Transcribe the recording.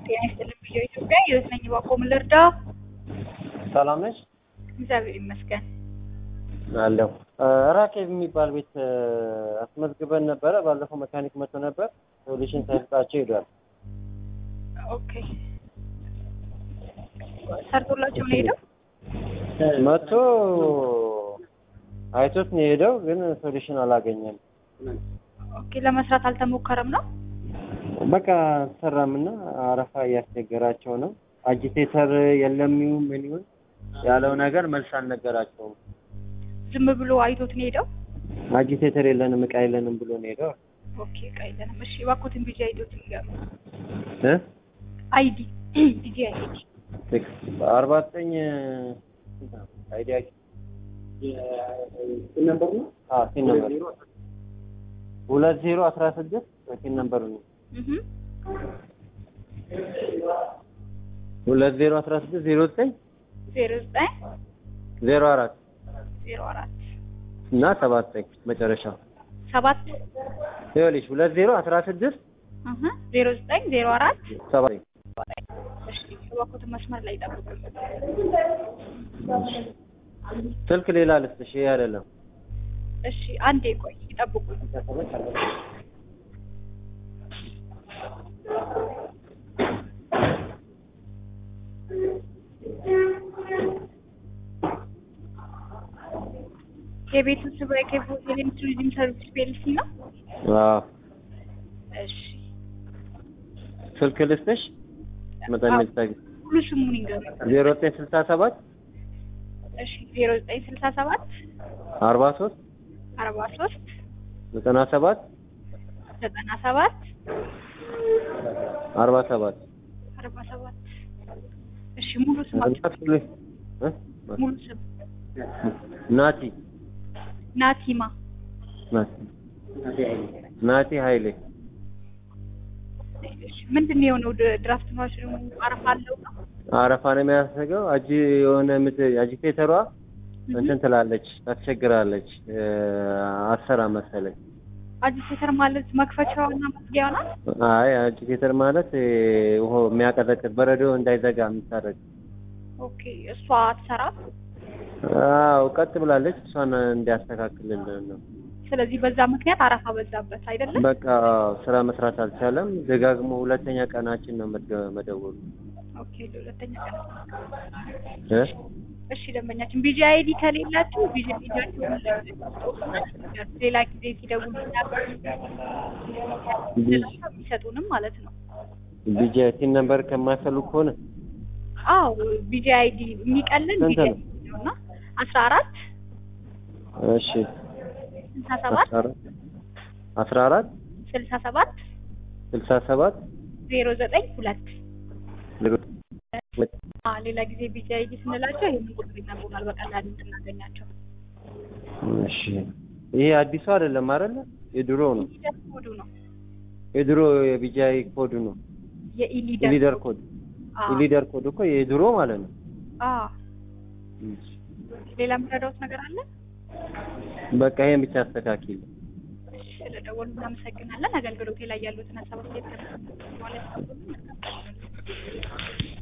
ጤና ይስጥልኝ ብዬ ኢትዮጵያ ህይወት ነኝ። እባክዎ ምን ልርዳ? ሰላም ነሽ? እግዚአብሔር ይመስገን። አለሁ። ራኬብ የሚባል ቤት አስመዝግበን ነበረ። ባለፈው መካኒክ መጥቶ ነበር። ሶሉሽን ሳይሰጣቸው ሄዷል። ኦኬ ሰርቶላቸው ነው ሄደው? መጥቶ አይቶት ነው የሄደው፣ ግን ሶሉሽን አላገኘም። ኦኬ ለመስራት አልተሞከረም ነው? በቃ አልሰራም እና አረፋ እያስቸገራቸው ነው። አጂቴተር የለም ይሁን ምን ይሁን ያለው ነገር መልስ አልነገራቸውም። ዝም ብሎ አይቶት ነው ሄደው? አጂቴተር የለንም እቃ የለንም ብሎ ነው ሄደው። ኦኬ እቃ የለንም። እሺ እባክዎትን ቢጂ አይዶት ይንገሩ። እ አይዲ ቢጂ አይዲ አርባ ዘጠኝ አይዲያ ነበር ነው? አዎ ሲን ነበር ሁለት ዜሮ አስራ ስድስት ሲን ነበር ነው እህ ሁለት ዜሮ አስራ ስድስት ዜሮ ዘጠኝ ዜሮ ዘጠኝ ዜሮ አራት ዜሮ አራት እና ሰባት ዘጠኝ መጨረሻው ሰባት ይኸውልሽ ሁለት ዜሮ አስራ ስድስት እህ ዜሮ ዘጠኝ ዜሮ አራት ሰባት ዘጠኝ እሺ እባክዎትን መስመር ላይ ይጠብቁኝ። ስልክ ሌላ ልስጥሽ፣ ይሄ አይደለም። እሺ አንዴ ቆይ ይጠብቁኝ። የቤቱ ስም ኬፍ ሆቴል ኤንድ ቱሪዝም ሰርቪስ ፒኤልሲ ነው። አዎ እሺ ስልክ ልስጥሽ፣ መጠን አዎ። ልታገኝ ሙሉ ስሙን ይንገሩኝ። ዜሮ ዘጠኝ ስልሳ ሰባት እሺ ዜሮ ዘጠኝ ስልሳ ሰባት አርባ ሶስት አርባ ሶስት ዘጠና ሰባት ዘጠና ሰባት አርባ ሰባት አርባ ሰባት እሺ ሙሉ ስማቸው እ? ሙሉ ስም ናቲ ናቲማ ናቲ ናቲ ኃይሌ እሺ ምንድን ነው የሆነው? ድ- ድራፍት ማሽኑ አረፋ አለው ነው? አረፋ ነው የሚያስገው። አጂ የሆነ ምት አጂቴተሯ እንትን ትላለች፣ ታስቸግራለች። እ፣ አሰራ መሰለኝ። አጂቴተር ማለት መክፈቻዋና መዝጊያዋ ናት? አይ አጂቴተር ማለት እ፣ ውሃ የሚያቀዘቅዝ በረዶ እንዳይዘጋ የምታደርግ ኦኬ እሷ አትሰራም። አዎ ቀጥ ብላለች። እሷን እንዲያስተካክልልን ነው። ስለዚህ በዛ ምክንያት አረፋ በዛበት አይደለም? በቃ ስራ መስራት አልቻለም። ደጋግሞ ሁለተኛ ቀናችን ነው መደ- መደወሉ ኦኬ ለሁለተኛ ቀን እ? እሺ ደንበኛችን ቢጂ አይዲ ከሌላችሁ ቢጂ አይዲያችሁን ሌላ ጊዜ ሲደውሉ የሚሰጡንም ማለት ነው። ቢጂ ቲን ነምበር ከማይፈልጉ ከሆነ አዎ ቢጂ አይዲ የሚቀልን ስንት ቢጂ ነው? አይዲ ነው እና አስራ አራት እሺ ስልሳ ሰባት አስራ አራት አስራ አራት ስልሳ ሰባት ስልሳ ሰባት ዜሮ ዘጠኝ ሁለት ዜሮ ሁለት አ ሌላ ጊዜ ቢጂ አይዲ ስንላቸው ይህንን ቁጥር ይነግሩናል በቀላሉ እንድናገኛቸው። እሺ ይሄ አዲሱ አይደለም አይደለ? የድሮ ነው። ኢሊደር ኮዱ ነው የድሮ የቢጃይ ኮድ ነው። የኢሊደር ኢሊደር ኮድ አ ኢሊደር ኮድ እኮ የድሮ ማለት ነው። አ ሌላ የምረዳውት ነገር አለ? በቃ ይሄን ብቻ አስተካክል። እሺ ስለደወሉ እናመሰግናለን። አገልግሎቴ ላይ ያሉትን ሀሳብ አስተያየት ከመስጠት በኋላ ያስቀምጡልን። መልካም ቀን።